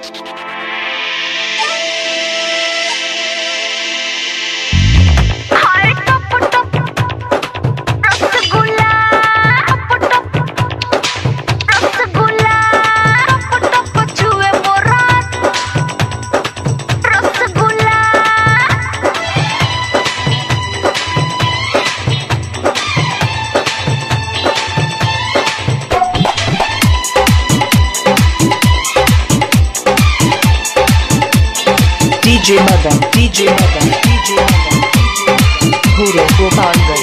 हाय टप टप रसगुल्ला टप टप रसगुल्ला टप टप छुए मोरा rasgulla DJ Madan, DJ Madan, DJ Madan, Guru Gopalganj.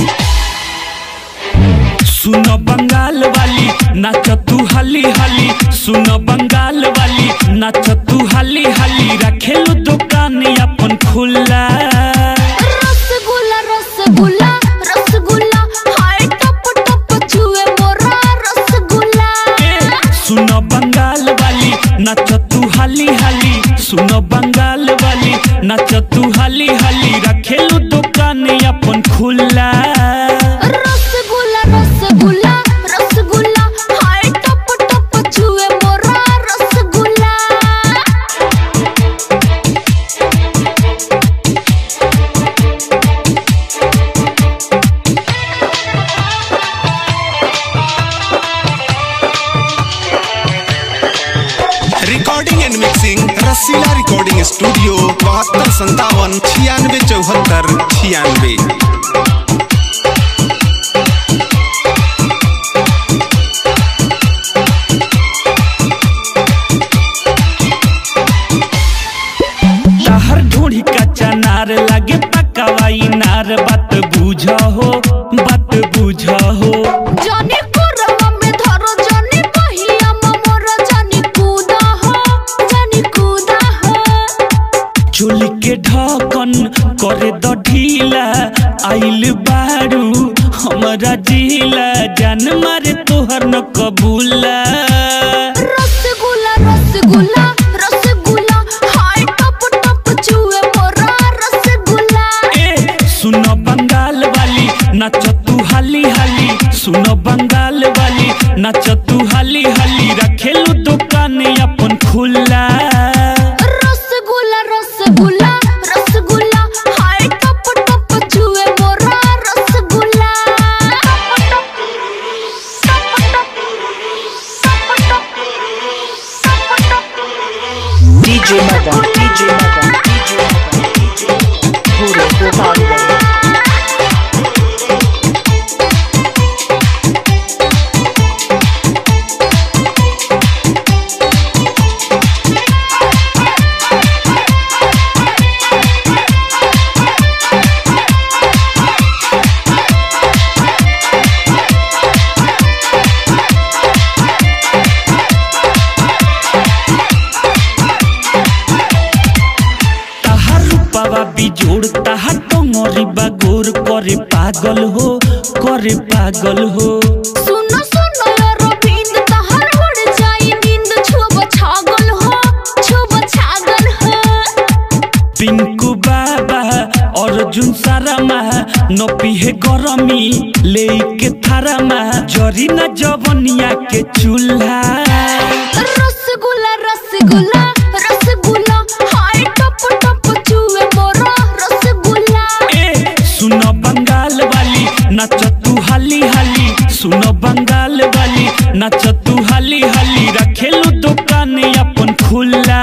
सुन बंगाल वाली नाच तू हली हली सुन बंगाल वाली नाच तू हली हली रखेलू दुकान अपन खुला रसगुल्ला रसगुल्ला रसगुल्ला हाय टप टप छुए मोरा रसगुल्ला ए, सुन बंगाल वाली नाच तू हली हली सुन बंगाल वाली नाच तू हली हली रखेलू दुकान अपन खुला रसगुल्ला रसगुल्ला रसगुल्ला हाय टप टप छुए मोरा rasgulla recording and mixing Rasila recording studio बहत्तर संतावन छियानवे चौहत्तर छियानवे तहर ढूंढी कच्चा नार लागे पकावाई नार बात बुझ हो बात बुझ हो जानी कोरवा में धरो जानी पहिया मोर जानी कूदा हो जानी कूदा हो चोली के ढकन करे द ढीला आइल बारू हमरा जिला जान मारे तोहर न कबूला रसगुल्ला रसगुल्ला रसगुल्ला हाय टप टप छुए मोरा रसगुल्ला ए सुन बंगाल वाली नाच तू हाली हाली सुन बंगाल वाली नाच तू हाली हाली रखेलू दुकान अपन खुला रसगुल्ला रसगुल्ला रसगुल्ला हाय टप टप छुए मोरा rasgulla DJ Madan, DJ Madan, DJ Madan, DJ Guru Gopalganj. ताहार रूपावा बिजोड़ ताहार टंगरी बागोर करे पागल हो करे पागल हो सुनो सुनो रविंद तहर उड़ जाई नींद छुब छागल हो छुब छागल हो पिंकू बाबा अर्जुन सारामा न पिहे गरमी ले के थारामा जरी न जवनिया के चूल्हा रसगुल्ला रसगुल्ला रसगुल्ला हाय टप टप छुए मोरा रसगुल्ला ए सुन बंगाल वाली नाच तू हाली हाली सुन बंगाल वाली नाच तू हाली हाली रखेलू दुकान अपन खुला